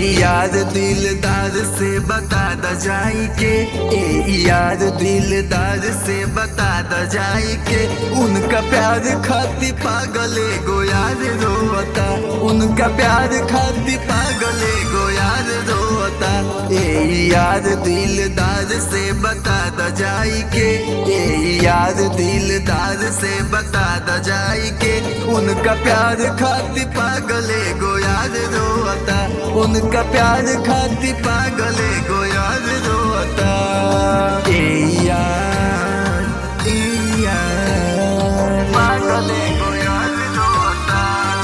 यार दिलदार से बता द जाई के ए यार दिलदार से बता द जाई के उनका प्यार खाती पागले गो यार रोता उनका प्यार खाती पागले गो यार रोता ए यार दिलदार से बता द जाई के ए यार दिलदार से बता द जाई के उनका प्यार खाती पागले गो यार रोता उनका प्यार खाती पागले गो यार रोता ए यार ए यार पागले गो यार रोता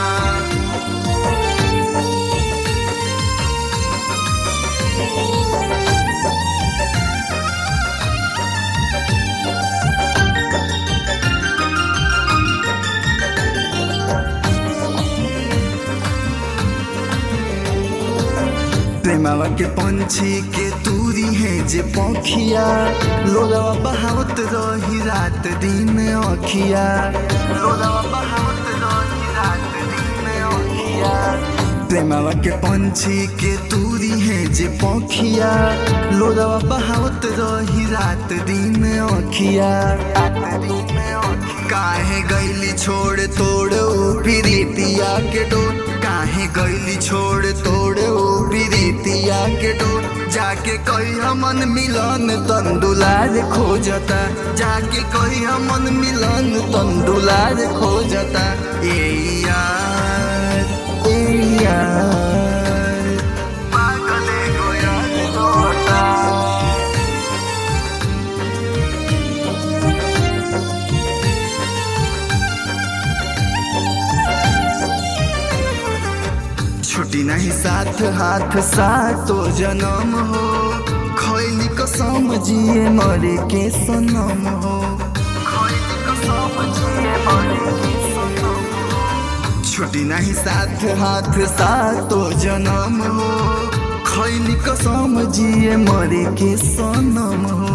प्रेमावा के पंछी के दूरी है जे पखिया लोलावा बहावत रही रात दिन अखिया लोलावा बहावत रही रात दिन अखिया प्रेमावा के पंछी के दूरी है जे पखिया लोलावा बहावत रही रात दिन अखिया रात दिन अखिया काहे गईली छोड़ तोड़ ऊ प्रीतिया के डोर काहे गईली छोड़ तोड़ ऊ प्रीतिया के डोर जाके कही हमन मिलन तंदुलार खोजता जाके कही हमन मिलन तंदुलार खोजता ए यार ए यार पागले गो यार रोता छुट्टी नहीं साथ हाथ सातो जन्म हो खैली कसम जिए मरे के सनम हो खैली कसम जिए मरे के सनम हो। छुट्टी नहीं साथ हाथ सातो जन्म हो खैली कसम जिए मरे के सनम हो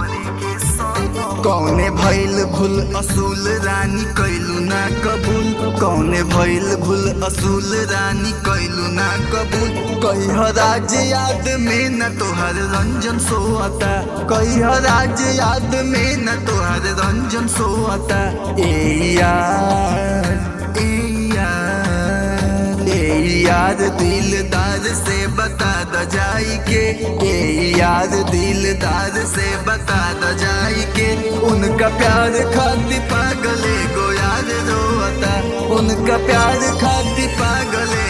कौने भइल भूल असूल रानी कैलू ना कबूल कौने भइल भूल असूल रानी कैलू ना कबूल कही राज याद में न तोहर रंजन सोता कही राज याद में न तोहर रंजन सोता ए यार ए यार ए यार दिलदार से बता द जाई के ए यार दिलदार से बता द जाई के उनका प्यार खाती पागले गो यार रोता उनका प्यार खाती पागले